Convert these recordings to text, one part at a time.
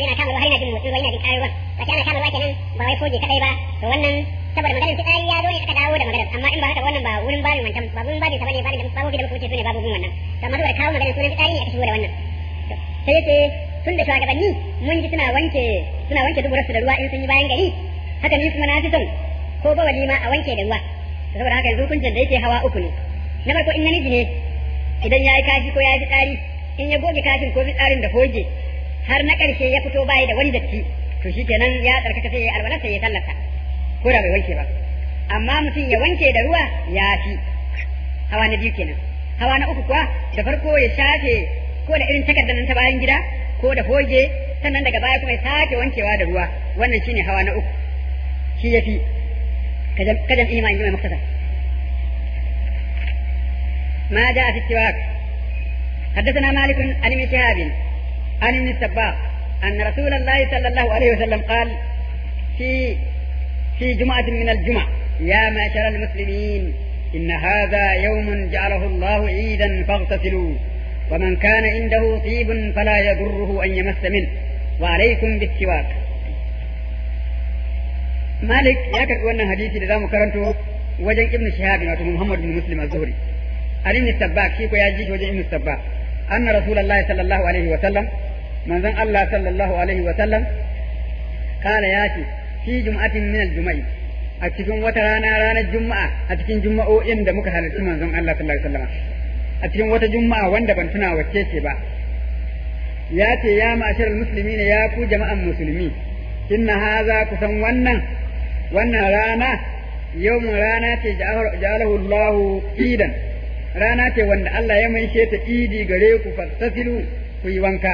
yana kama ruwa har yana jin motsi ruwa yana jin ƙarar ruwan ba ana kama ruwa kenan ba wai foge kadai ba to wannan saboda maganar fitsari ya zo ne aka dawo da maganar amma in ba haka wannan ba wurin babin wancan ba wurin babin sa bane babin da babu da muka wuce sune babobin wannan to amma saboda kawo maganar sunan fitsari ne aka shigo da wannan sai yace tun da shugabanni mun ji suna wanke suna wanke duburarsu da ruwa in sun yi bayan gari haka ni kuma na fi son ko ba walima a wanke da ruwa saboda haka yanzu hukuncin da yake hawa uku ne na farko in namiji ne idan ya yi kashi ko ya yi fitsari in ya goge kashin ko fitsarin da hoge har na ƙarshe ya fito bayi da wani datti to shi kenan ya tsarkaka sai ya alwalar sai ya sallarsa ko da bai wanke ba amma mutum ya wanke da ruwa ya fi hawa na biyu kenan hawa na uku kuwa da farko ya shafe ko da irin takardar nan ta bayan gida ko da hoge sannan daga baya kuma ya sake wankewa da ruwa wannan shine hawa na uku shi ya fi kajan ima in ji mai muktasar ما جاء في السواك حدثنا مالك عن ابن شهاب عن ابن السباق أن رسول الله صلى الله عليه وسلم قال في في جمعة من الجمع يا معشر المسلمين إن هذا يوم جعله الله عيدا فاغتسلوا ومن كان عنده طيب فلا يضره أن يمس منه وعليكم بالسواك مالك يا كتبنا حديثي لذا مكرنته وجن ابن شهاب محمد بن مسلم الزهري عن ابن السباك شيكو يا جيش وجه ابن السباك أن رسول الله صلى الله عليه وسلم من ذن الله صلى الله عليه وسلم قال ياتي في جمعة من الجمع أتكون وترانا رانا الجمعة أتكون جمعة إن دمك هل من ذن الله صلى الله عليه وسلم أتكون وتجمعة وند بنتنا وكيشي با ياتي يا معشر المسلمين يا كو جماعة المسلمين إن هذا كسن ونن ونن رانا يوم رانا جعله الله عيدا rana ce wanda Allah ya maishe ta idi gare ku fastasilu ku yi wanka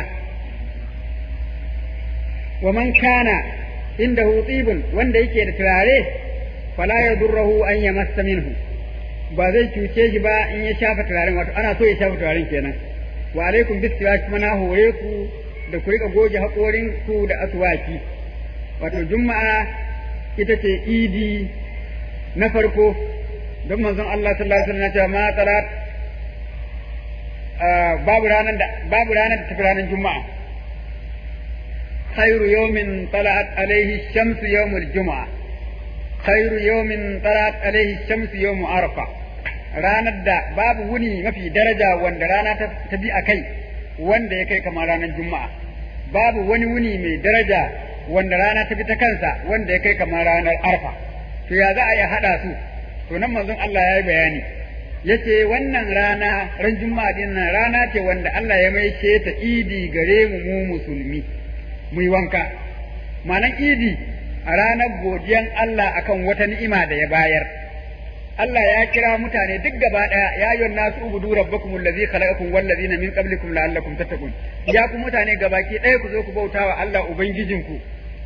wa man kana inda tsibun wanda yake da turare fala ya durrahu an ya massa minhu ba zai cuce shi ba in ya shafa turaren wato ana so ya shafa turaren kenan wa alaikum bisiwa kuma na hore ku da ku rika goge haƙorin ku da aswaki wato juma'a ita ce idi na farko don manzon Allah sallallahu alaihi wasallam ya ce ma talat babu ranar da babu ranar da tafi ranar juma'a khairu yawmin talat alaihi shamsu yawmul juma'a khairu yawmin talat alaihi shamsu yawmu arfa ranar da babu wuni mafi daraja wanda rana ta bi a kai wanda ya kai kamar ranar juma'a babu wani wuni mai daraja wanda rana ta bi ta kansa wanda ya kai kamar ranar arfa to ya za a yi haɗa su to nan manzon Allah ya yi bayani yace wannan rana ran juma'a din nan rana ce wanda Allah ya maishe ta idi gare mu mu musulmi mu yi wanka manan idi a ranar godiyan Allah akan wata ni'ima da ya bayar Allah ya kira mutane duk gaba daya ya ayyuhan nasu ubudu rabbakum allazi khalaqakum wal ladzina min qablikum la'allakum tattaqun ya ku mutane gabaki ɗaya ku zo ku bautawa Allah ubangijinku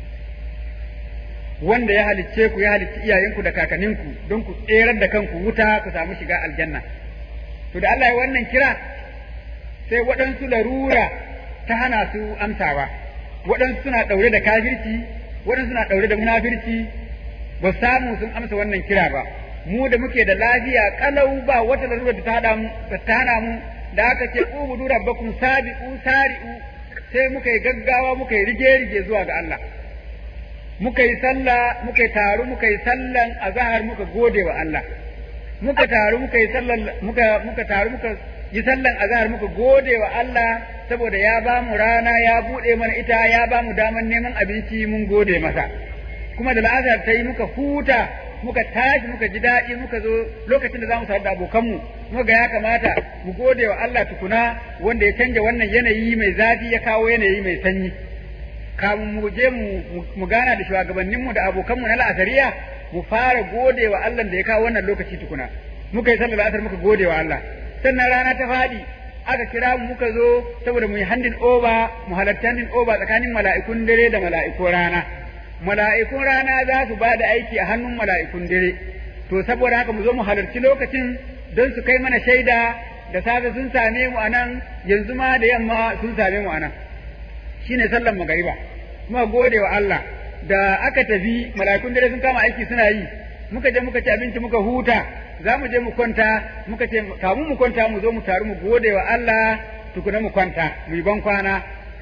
wanda ya halicce ku ya halicci iyayenku da kakanninku don ku tserar da kanku wuta ku samu shiga aljanna to da Allah ya wannan kira sai waɗansu larura ta hana su amsawa waɗansu suna ɗaure da kafirci waɗansu suna ɗaure da munafirci ba samu sun amsa wannan kira ba mu da muke da lafiya kalau ba wata larura da ta hada mu ta hana mu da aka ce ubudu rabbakum sabiqu sari'u sai muka yi gaggawa muka yi rige rige zuwa ga Allah muka yi sallah muka yi taru muka yi sallan azhar muka gode wa Allah muka taru muka yi sallan muka muka taru muka yi sallan azhar muka gode wa Allah saboda ya ba mu rana ya bude mana ita ya ba mu daman neman abinci mun gode masa kuma da la'azar ta yi muka huta muka tashi muka ji daɗi muka zo lokacin da za mu sadu da abokanmu muka ga ya kamata mu gode wa Allah tukuna wanda ya canja wannan yanayi mai zafi ya kawo yanayi mai sanyi kamun mu je mu gana da shugabanninmu da abokanmu na la'asariya mu fara gode wa Allah da ya kawo wannan lokaci tukuna muka yi sallar asar muka gode wa Allah sannan rana ta faɗi aka kira mu muka zo saboda mu yi handin oba mu halarci handin oba tsakanin mala'ikun dare da mala'ikun rana mala'ikun rana za su ba da aiki a hannun mala'ikun dare to saboda haka mu zo mu halarci lokacin don su kai mana shaida da safe sun same mu anan yanzu ma da yamma sun same mu anan shine sallan magariba kuma gode wa Allah da aka tafi mala'ikun dare sun kama aiki suna yi muka je muka ci abinci muka huta za mu je mu kwanta muka ce kamun mu kwanta mu zo mu taru mu gode wa Allah tukuna mu kwanta mu yi ban kwana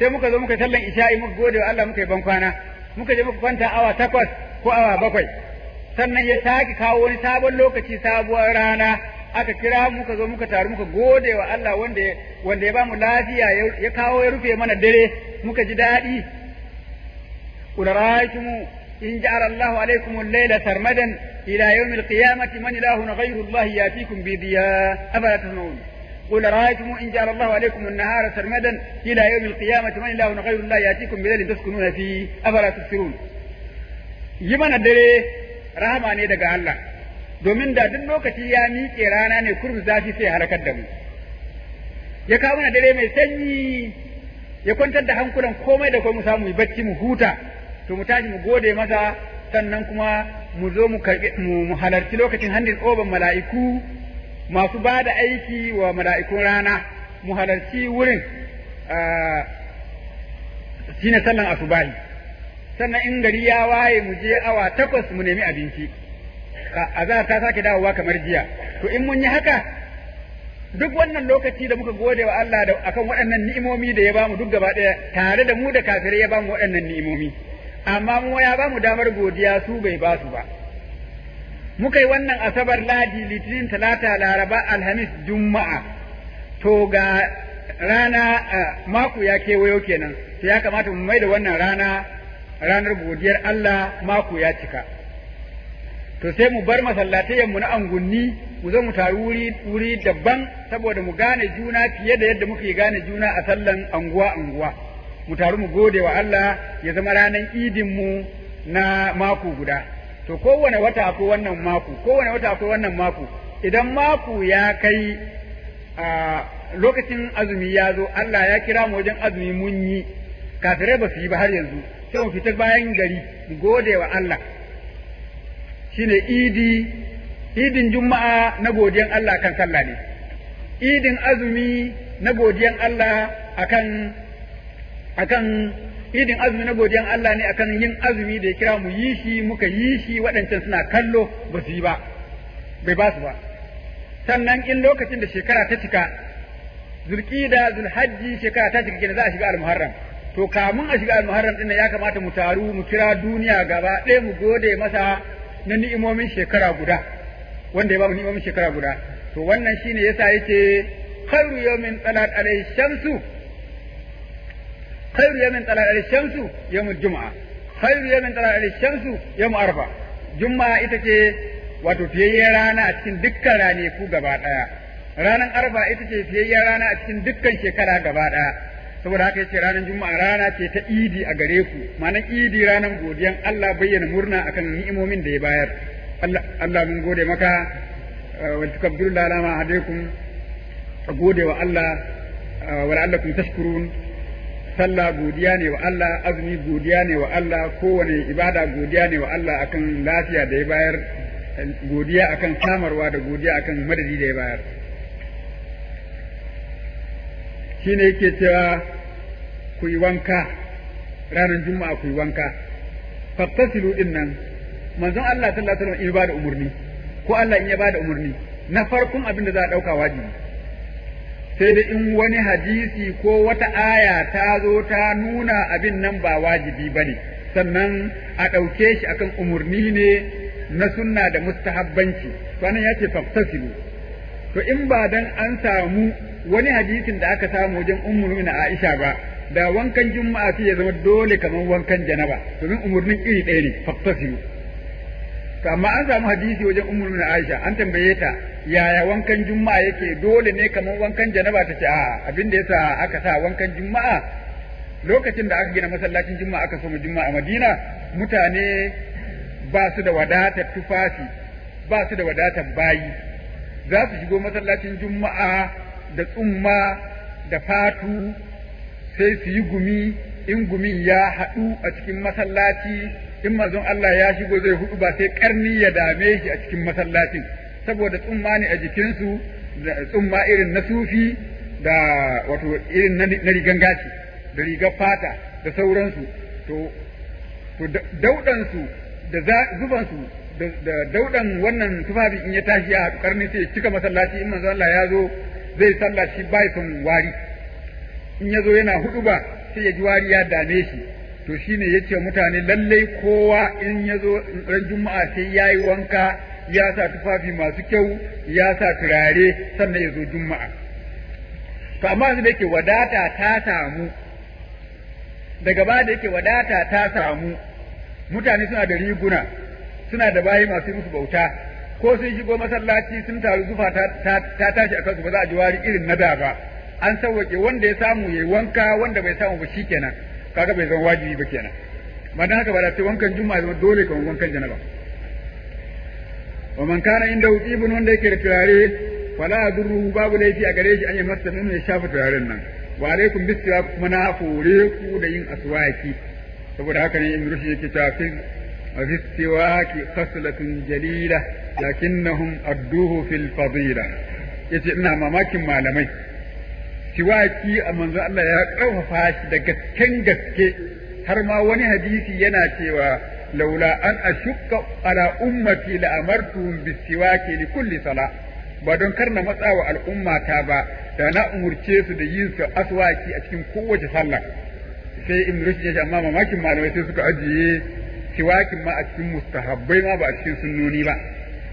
sai muka zo muka sallan isha'i muka gode wa Allah muka yi ban kwana muka je muka kwanta awa takwas ko awa bakwai sannan ya sake kawo wani sabon lokaci sabuwar rana aka kira muka zo muka taru muka gode wa Allah wanda wanda ya bamu lafiya ya kawo ya rufe mana dare muka ji daɗi قل رأيتم إن جعل الله عليكم الليل سرمدا إلى يوم القيامة من إله غير الله يأتيكم بضياء أفلا تسمعون قل رأيتم إن جعل الله عليكم النهار سرمدا إلى يوم القيامة من إله غير الله يأتيكم بليل تسكنون فيه أفلا تبصرون يمن الدري rahama ne daga Allah domin da duk lokaci ya miƙe rana ne kurmi zafi sai halakar da mu ya kawo mana dare mai sanyi ya kwantar da hankulan komai da komai mu samu mu bacci mu huta to mu tashi mu gode masa sannan kuma mu zo mu karbi mu halarci lokacin handin oban mala'iku masu ba da aiki wa mala'ikun rana mu halarci wurin shine sallan asubahi sannan in gari ya waye mu je awa takwas mu nemi abinci azhar ta sake dawowa kamar jiya to in mun yi haka duk wannan lokaci da muka gode wa Allah da akan waɗannan ni'imomi da ya bamu duk gaba ɗaya tare da mu da kafirai ya bamu waɗannan ni'imomi amma mu ya bamu damar godiya su bai ba su ba muka yi wannan asabar ladi litinin talata laraba alhamis juma'a to ga rana mako ya kewayo kenan to ya kamata mu mai da wannan rana ranar godiyar Allah mako ya cika to sai mu bar masallatayenmu na angunni mu zo mu taru wuri wuri daban saboda mu gane juna fiye da yadda muke gane juna a sallan anguwa anguwa mu taru mu gode wa Allah ya zama ranar idin mu na mako guda to kowane wata akwai wannan mako kowane wata akwai wannan mako idan mako ya kai a lokacin azumi ya zo Allah ya kira mu wajen azumi mun yi kafirai ba su yi ba har yanzu sai mu fita bayan gari mu gode wa Allah shine idi idin juma'a na godiyan Allah kan sallah ne idin azumi na godiyan Allah akan akan idin azumi na godiyan Allah ne akan yin azumi da ya kira mu yi shi muka yi shi waɗancan suna kallo ba su yi ba bai ba su ba sannan in lokacin da shekara ta cika zulqida zulhajji shekara ta cika kenan za a shiga al-muharram to kamun a shiga al-muharram din ya kamata mu taru mu kira duniya gaba ɗaya mu gode masa na ni'imomin shekara guda wanda ya ba mu ni'imomin shekara guda to wannan shine yasa yake khairu yawmin talat alayhi shamsu khairu yawmin talat alayhi shamsu yawmul jumu'a khairu yawmin talat alayhi shamsu yawm arfa juma'a ita ce wato fiyayyen rana a cikin dukkan ranaku gaba daya ranar arfa ita ce fiyayyen rana a cikin dukkan shekara gaba daya saboda haka yace ranar juma'a rana ce ta idi a gare ku ma'anar idi ranar godiyan Allah bayyana murna akan ni'imomin da ya bayar Allah Allah mun gode maka wa tukabbiru la ma hadaikum gode wa Allah wa la'allakum tashkurun sallah godiya ne wa Allah azumi godiya ne wa Allah kowane ibada godiya ne wa Allah akan lafiya da ya bayar godiya akan samarwa da godiya akan madadi da ya bayar shine yake cewa ku yi wanka ranar juma'a ku yi wanka fattasilu din nan manzon Allah sallallahu alaihi wasallam in ba da umurni ko Allah in ya ba da umurni na farkon abin da za a dauka wajibi sai da in wani hadisi ko wata aya ta zo ta nuna abin nan ba wajibi bane sannan a ɗauke shi akan umurni ne na sunna da mustahabbanci wannan ya ce fattasilu to in ba dan an samu wani hadisin da aka samu wajen ummu na Aisha ba da wankan juma'a sai ya zama dole kamar wankan janaba domin umurnin iri ɗaya ne fattasilu to amma an samu hadisi wajen ummu na Aisha an tambaye ta yaya wankan juma'a yake dole ne kamar wankan janaba ta ce a abin da yasa aka sa wankan juma'a lokacin da aka gina masallacin juma'a aka so mu juma'a a Madina mutane ba su da wadatar tufafi ba su da wadatar bayi za su shigo masallacin juma'a da tsumma da fatu sai su yi gumi in gumin ya haɗu a cikin masallaci in mazon Allah ya shigo zai hudu ba sai karni ya dame shi a cikin masallacin saboda tsumma ne a jikinsu da tsumma irin na sufi da wato irin na rigan gashi da rigar fata da sauransu to to daudansu da zubansu da daudan wannan tufafi in ya tashi a karni sai cika masallaci in manzo Allah ya zo zai sallah shi bai son wari in ya zo yana hudu ba sai ya ji wari ya dame shi to shine yace mutane lallai kowa in ya zo ran juma'a sai ya yi wanka ya sa tufafi masu kyau ya sa turare sannan ya zo juma'a to amma yanzu da yake wadata ta samu daga baya da yake wadata ta samu mutane suna da riguna suna da bayi masu musu bauta ko sun shigo masallaci sun taru zufa ta tashi a kansu ba za a ji wari irin na da ba an sauwaƙe wanda ya samu yayi wanka wanda bai samu ba shikenan kaga bai zama wajibi ba kenan ba dan haka ba da sai wankan juma'a zama dole kamar wankan janaba wa man kana inda ibn wanda yake da turare fala yadurruhu babu laifi a gare shi an yi masa nuna ya shafa turaren nan wa alaikum bisiwa kuma na hore ku da yin aswaki saboda haka ne in rushi yake cewa fi fi siwaki khaslatun jalila lakinnahum adduhu fil fadila yace ina mamakin malamai siwaki a manzo Allah ya karfafa shi da gasken gaske har ma wani hadisi yana cewa laula an ashukka ala ummati la amartuhum bisiwaki li kulli sala ba don kar na matsa wa al'ummata ba da na umurce su da yin su aswaki a cikin kowace sallah sai in rushd ya amma mamakin malamai sai suka ajiye siwakin ma a cikin mustahabbai ma ba a cikin sunnoni ba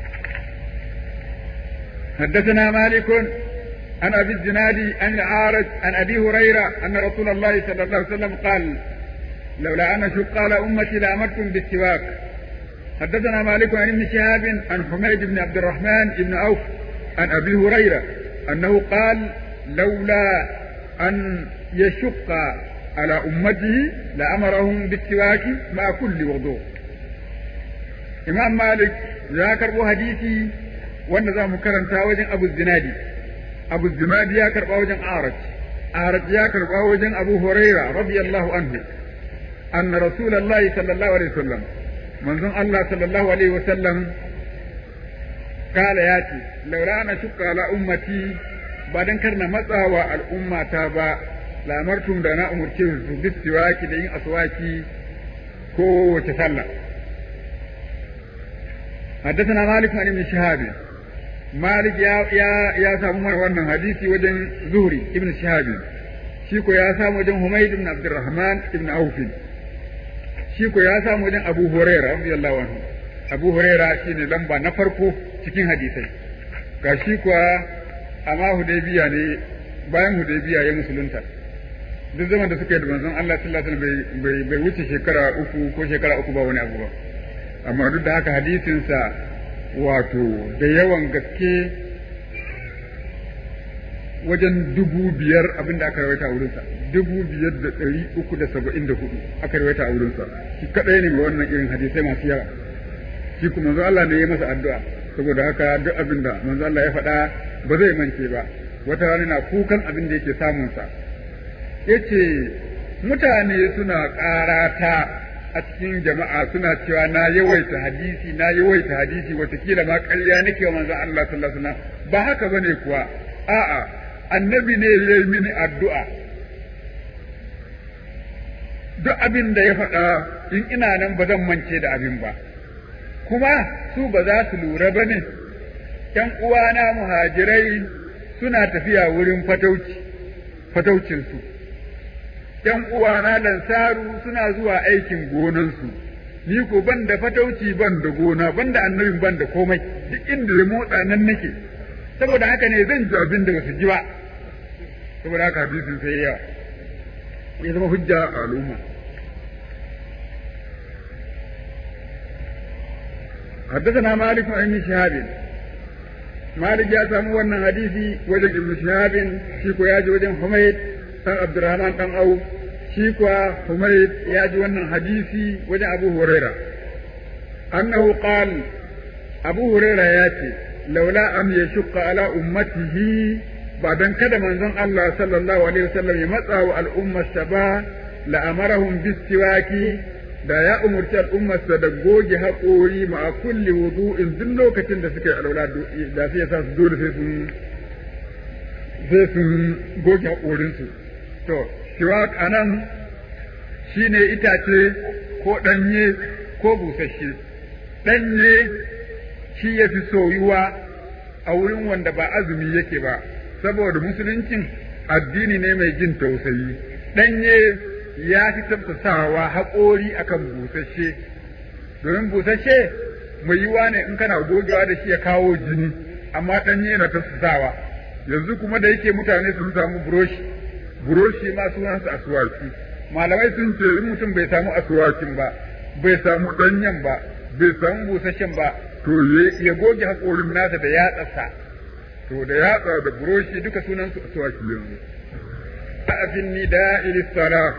حدثنا مالك عن ابي الزناد عن العارج عن ابي هريره ان رسول الله صلى الله عليه وسلم قال لولا ان اشق على امتي لامرتم بالسواك حدثنا مالك عن ابن شهاب عن حميد بن عبد الرحمن بن عوف عن ابي هريره انه قال لولا ان يشق على امته لامرهم بالسواك مع كل وضوء امام مالك ذاكر حديثي wanda za mu karanta wajen abu zinadi abu zinadi ya karba wajen araj araj ya karba wajen abu huraira radiyallahu anhu anna rasulullahi sallallahu alaihi wasallam manzon Allah sallallahu alaihi wasallam kala ya ce laula ana shukka ala ummati ba dan karna matsawa al'ummata ba lamartum da na umurce su bisiwaki da yin aswaki ko wace sallah حدثنا مالك عن ابن شهاب مالك يا يا يا سامو من wannan hadisi wajen Zuhri ibn Shihab shi ko ya samu wajen Humayd ibn Abdurrahman ibn Auf shi ko ya samu wajen Abu Hurairah radiyallahu anhu Abu Hurairah shine lamba na farko cikin hadisai ga shi kuwa amma Hudaybiya ne bayan Hudaybiya ya musulunta duk zaman da suka yi da manzon Allah sallallahu alaihi wasallam bai bai wuce shekara uku ko shekara uku ba wani abu ba amma duk da haka hadisinsa wato da yawan gaske wajen dubu biyar abinda aka rawaita a wurinsa dubu biyar da ɗari uku da saba'in da hudu aka rawaita a wurinsa shi kaɗai ne mai wannan irin hadisai masu yawa shi kuma manzo Allah ne ya masa addu'a saboda haka duk abin da manzo Allah ya faɗa ba zai mance ba wata rana na kukan abin da yake samunsa yace mutane suna ƙarata a cikin jama'a suna cewa na yawaita hadisi na yawaita hadisi watakila ma ƙarya nake wa manzo Allah sallallahu alaihi wasallam ba haka bane kuwa a'a annabi ne ya yi mini addu'a duk abin da ya faɗa in ina nan ba zan mance da abin ba kuma su ba za su lura ba ne ‘yan uwana muhajirai suna tafiya wurin fatauci fataucinsu ‘yan uwana lansaru suna zuwa aikin gonansu, ni ko ban da fatauci ban da gona, ban da annabin ban da komai, duk inda da motsa nan nake, saboda haka ne zan ji abin da basu ji ba, saboda haka hadisin sai yawa, ya zama hujja a al'umma. حدثنا مالك عن ابن شهاب مالك يا سامو wannan hadisi wajen ibn shahab shi ko ya ji wajen humayd dan Abdurrahman dan Auf shi kuwa Humayd ya ji wannan hadisi wajen Abu Huraira annahu qal Abu Huraira ya ce laula am yashqa ala ummatihi ba dan kada manzon Allah sallallahu alaihi wasallam ya matsa wa al'ummarsa ba la amarahum bisiwaki da ya umurci al'ummarsa da goge haƙori ma kulli wudu'in duk lokacin da suka yi alwala da sai ya sa su dole sai sun sai sun goge haƙorinsu to shiwak a nan shi ne itace ko ɗanye ko busasshe ɗanye shi ya fi soyuwa a wurin wanda ba azumi yake ba saboda musuluncin addini ne mai jin tausayi ɗanye ya fi tafsasawa haƙori akan busasshe domin busasshe mai yiwa ne in kana gogewa da shi ya kawo jini amma ɗanye yana tafsasawa yanzu kuma da yake mutane sun samu buroshi buroshi ma sunansa asuwaki malamai sun ce in mutum bai samu asuwakin ba bai samu ɗanyen ba bai samu busasshen ba to ya goge haƙorin nasa da yatsarsa to da yatsa da buroshi duka sunansu asuwaki yanzu a nida ilisara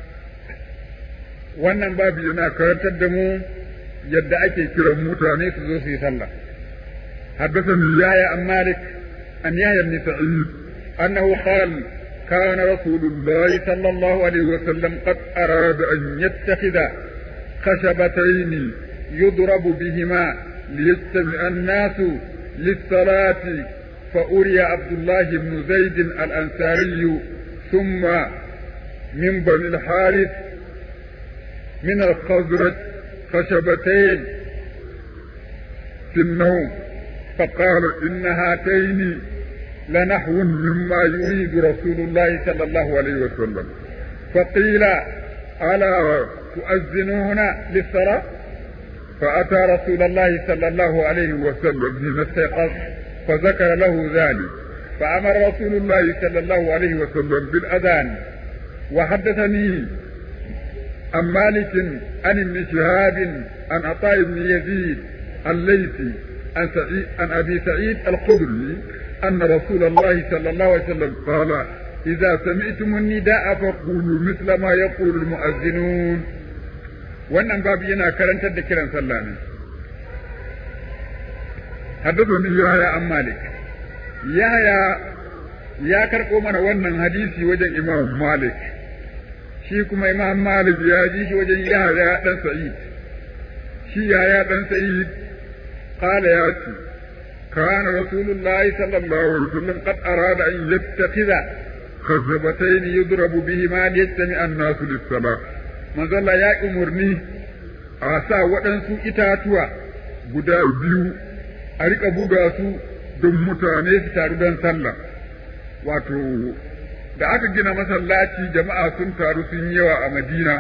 wannan babu yana karantar da mu yadda ake kiran mutane su zo su yi sallah حدثني يحيى عن مالك عن يحيى بن سعيد انه قال كان رسول الله صلى الله عليه وسلم قد اراد ان يتخذ خشبتين يضرب بهما ليجتمع الناس للصلاه فأري عبد الله بن زيد الأنصاري ثم من بني الحارث من الخزرج خشبتين في النوم فقال إن هاتين لنحو مما يريد رسول الله صلى الله عليه وسلم فقيل ألا تؤذنون للصلاة فأتى رسول الله صلى الله عليه وسلم حين استيقظ فذكر له ذلك فأمر رسول الله صلى الله عليه وسلم بالأذان وحدثني عن مالك عن ابن شهاب عن عطاء بن يزيد الليثي عن سعيد عن ابي سعيد الخدري ان رسول الله صلى الله عليه وسلم قال اذا سمعتم النداء فقولوا مثل ما يقول المؤذنون wannan babu yana karantar da kiran sallah ne حدثني يحيى عن مالك يحيى ya karɓo mana wannan hadisi wajen imam malik shi kuma imam malik ya ji shi wajen yahya dan sa'id shi yahya dan sa'id قال ياتي كان رسول الله صلى الله عليه وسلم قد اراد ان يتخذ خزبتين يضرب بهما ليجتمع الناس للصلاه من ظل يا امرني asa waɗansu itatuwa guda biyu a riƙa buga su don mutane su taru don sallah wato da aka gina masallaci jama'a sun taru sun yawa a madina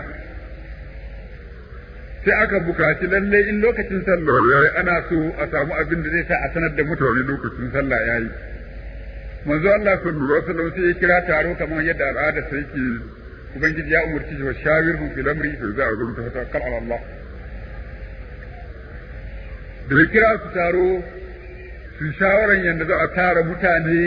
sai aka bukaci lalle in lokacin sallah yayi ana so a samu abin da zai sa a sanar da mutane lokacin sallah yayi manzo Allah sallallahu alaihi wasallam sai ya kira taro kamar yadda al'ada sai yake ubangiji ya umurci shi wa shawirhum fil amri fa za a zo ta tawakkal ala Allah da ya kira su taro su shawaran yadda za a tara mutane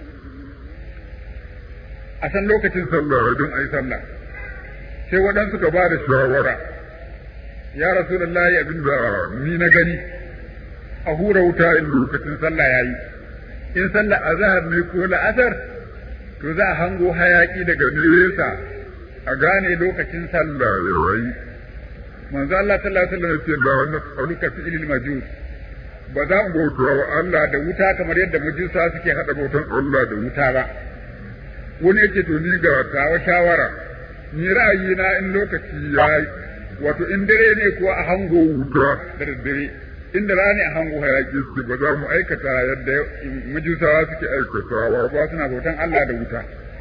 a san lokacin sallah don a yi sallah sai waɗansu ka ba da shawara ya rasulullahi abin da ni na gani a hura wuta in lokacin sallah yayi in sallah azhar ne ko la'asar to za a hango hayaki daga nesa a gane lokacin sallah yayi manzo Allah sallallahu alaihi wasallam ya ce ba wannan auluka fi ilil majus ba za mu bauta wa Allah da wuta kamar yadda majusa suke hada bautan Allah da wuta ba wani yake to ni ga tawa shawara ni ra'ayina in lokaci yayi wato in dare ne kuwa a hango wuta da daddare inda rani a hango hayaki su ba za mu aikata yadda majusawa suke aikatawa ba suna bautan Allah da wuta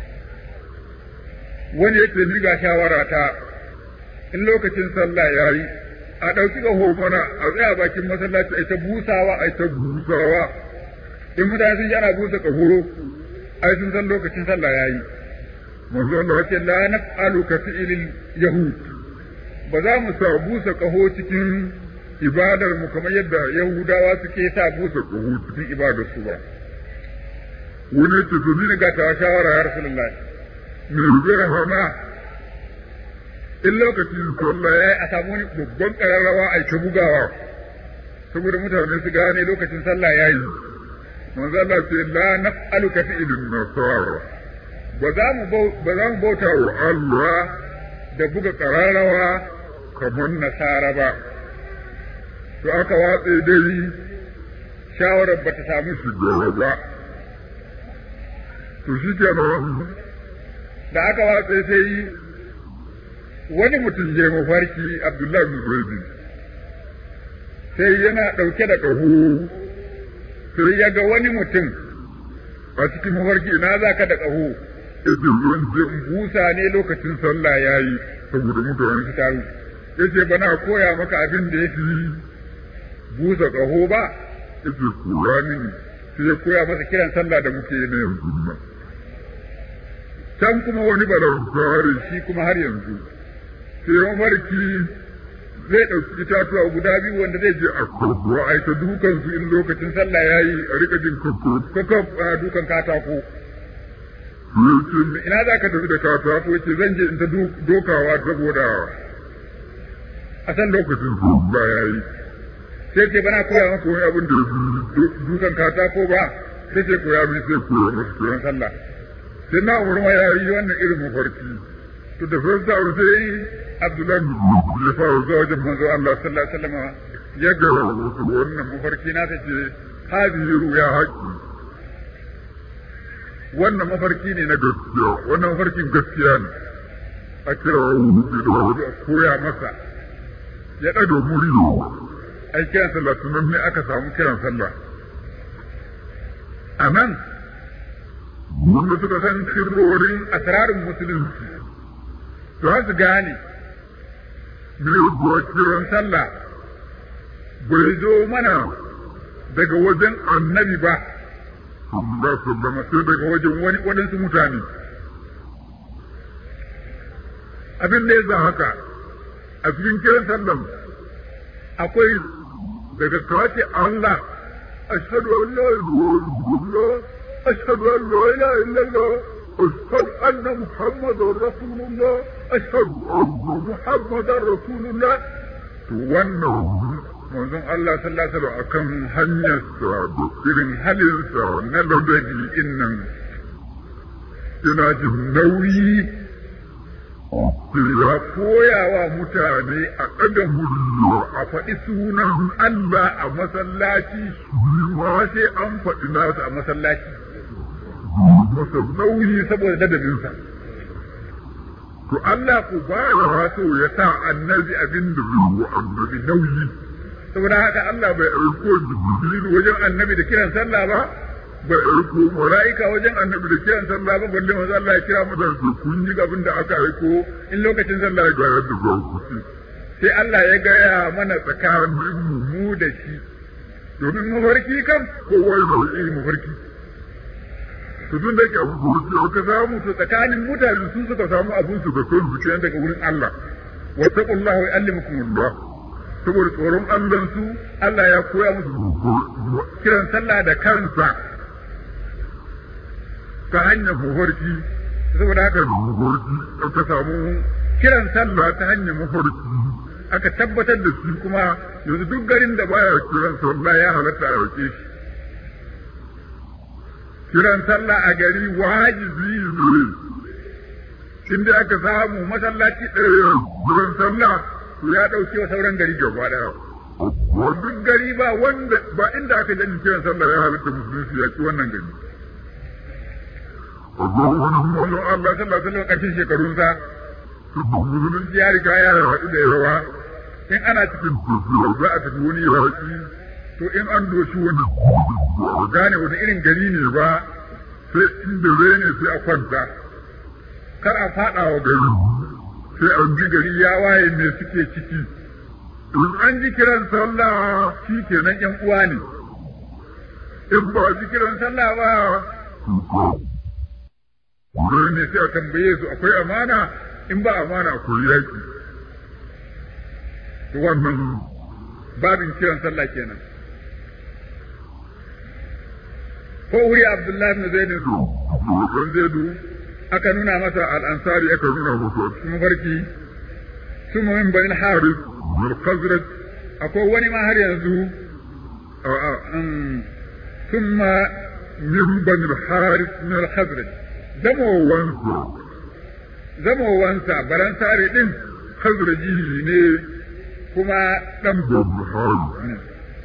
wani yake ni ga shawara ta in lokacin sallah ya yi a ɗauki ƙaho mana a tsaya bakin masallaci a ta busawa a ta busawa in mutane sun ji ana busa ƙaho ai sun san lokacin sallah ya yi manzo Allah wace la naf'alu ka fi'ilil yahud ba za mu sa busa ƙaho cikin ibadar mu kamar yadda yahudawa suke sa busa ƙaho cikin ibadar su ba wani ce to ni ga ta shawara ya rasulullahi me zai hana in lokacin sallah ya a samu wani babban ƙararrawa a ta bugawa saboda mutane su gane lokacin sallah ya yi manzo Allah ce la naf'alu ka fi'lin nasara ba za mu ba za mu bauta wa Allah da buga ƙararrawa kamar nasara ba to aka watse dai shawarar ba ta samu shugaba ba to shi kenan da aka watse sai wani mutum ya mafarki Abdullahi bin Zaidi sai yana ɗauke da ƙaho sai ya ga wani mutum a cikin mafarki ina za ka da ƙaho yace ruwan zai busa ne lokacin sallah yayi saboda mutane su taru yace bana koya maka abin da yake busa ƙaho ba yace koya mini sai ya koya masa kiran sallah da muke yi na yanzu nan can kuma wani balagare shi kuma har yanzu sai mafarki zai ɗauki itatuwa guda biyu wanda zai je a kurkuwa a ta dukan su in lokacin sallah ya yi a rika jin kakaf a dukan katako ina za ka tafi da katako yace zan je in ta dokawa saboda a san lokacin sallah ya yi sai ce bana koya maka wani abin da dukan katako ba sai ce koya min sai koya masa koyan sallah sai na umar ya yi wannan irin mafarki to da farko sai Abdullahi ya fara zuwa wajen manzo Allah sallallahu alaihi wasallam ya ga wannan mafarki na ta ce hadihi ruya haƙi wannan mafarki ne na gaskiya wannan mafarkin gaskiya ne a kira wani da koya masa ya ɗaga muriyo ai kiran sallah sunan ne aka samu kiran sallah a nan wanda suka san sirrorin asrarin musulunci to har su gane kiran sallah bai zo mana daga wajen annabi ba ba su ba sai daga wajen wani waɗansu mutane abin da ya za haka a cikin kiran sallan akwai daga kawace Allah ashhadu an la ilaha illallah ashhadu an la ilaha illallah أشهد أن محمد رسول الله أشهد أن محمد رسول الله wannan manzon Allah sallallahu alaihi wasallam akan hanyarsa da irin halinsa na ladabi innan yana jin nauyi ya koya wa mutane a ɗaga murya a faɗi sunan Allah a masallaci ma sai an faɗi nasu a masallaci masa nauyi saboda ladabinsa. To Allah ku ba ya wato ya sa annabi abin da zai wa annabi nauyi. Saboda haka Allah bai aiko Jibril wajen annabi da kiran sallah ba, bai aiko mala'ika wajen annabi da kiran sallah ba, balle maza Allah ya kira mata da kun yi abin da aka aiko in lokacin sallah ya ga yadda za ku ci. Sai Allah ya gaya mana tsakanin mu da shi. Domin mafarki kan kowa ya mafarki. to tun da yake abu ko ka samu to tsakanin mutane su suka samu abun su da kan su kenan daga wurin Allah wa taqullahu yu'allimukumullah saboda tsoron Allah su Allah ya koya musu kiran sallah da kansa ta hanyar mafarki saboda haka mafarki ka samu kiran sallah ta hanyar mafarki aka tabbatar da shi kuma yanzu duk garin da baya kiran sallah ya halatta a rike shi kiran sallah a gari wajibi ne inda aka samu masallaci ɗaya kiran sallah to ya ɗauke wa sauran gari gaba ɗaya duk gari ba wanda ba inda aka jani kiran sallah ya halatta musulunci ya ci wannan gari wani Allah sallallahu alaihi wasallam ƙarshen shekarunsa musulunci ya riga ya haɗu da yawa in ana cikin tafiya za a tafi wani yaƙi to in an doshi wani gane wani irin gari ne ba sai inda zai ne sai a kwanta kar a faɗa wa gari sai an ji gari ya waye me suke ciki in an ji kiran sallah shi kenan yan uwa ne in ba ji kiran sallah ba Wurin ne sai a tambaye su akwai amana in ba amana akwai yaƙi. To wannan babin kiran sallah kenan. ko wuri Abdullahi bin Zaid don Zaidu aka nuna masa al'ansari aka nuna masa cikin mafarki sun min bani Haris min Khazraj akwai wani ma har yanzu ثم من بني الحارث من الخزرج zamowansa zamowansa baransare din khazraji ne kuma dan bani harith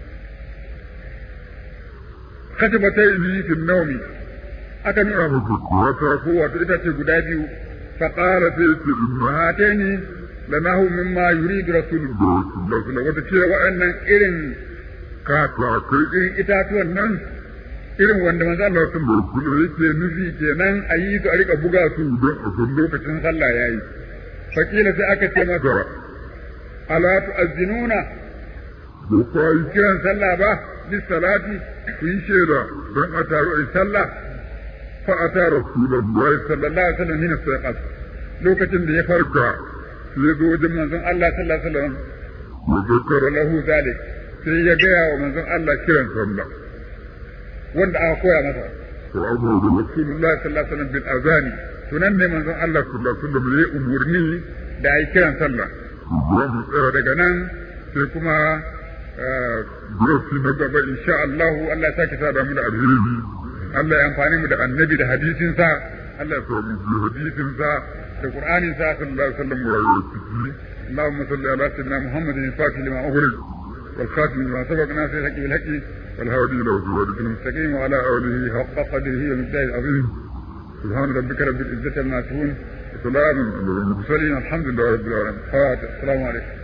katibatai bi fi naumi aka nuna muku wata ko wato ita ce guda biyu fa qala fi hatani lanahu mimma yuridu rasulullah sallallahu alaihi wata ce wa'annan irin katakai irin itatuwan nan irin wanda manzo Allah sun barkulu yake nufi kenan a yi su a rika buga su don a san lokacin sallah yayi fakila sai aka ce masa ala tu'azzinuna ba ku yi kiran sallah ba bis salati ku yi shaida don a taru a sallah fa ata rasulullahi sallallahu alaihi wasallam hina saqat lokacin da ya farka sai ya zo wajen manzon Allah sallallahu alaihi wasallam wa zakara lahu zalik sai ya gaya wa manzon Allah kiran sallah wanda aka koya masa to abu da rasulullahi sallallahu alaihi wasallam bil azani tunan ne manzon Allah sallallahu alaihi wasallam ya umurni da ai kiran sallah tsara daga nan sai kuma Burasi na gaba insha Allah Allah ya sake sa da mu da alheri Allah ya amfani mu da annabi da hadisin sa Allah ya sa mu hadisin sa da Qur'anin sa sallallahu alaihi wasallam wa rayuwa اللهم صل على سيدنا محمد الفاتح لما أغلق والخاتم لما سبق ناصر الحق بالحق والهادي إلى صراطك المستقيم وعلى آله حق قدره ومقداره العظيم سبحان ربك رب العزة عما يصفون وسلام على المرسلين الحمد لله رب العالمين السلام عليكم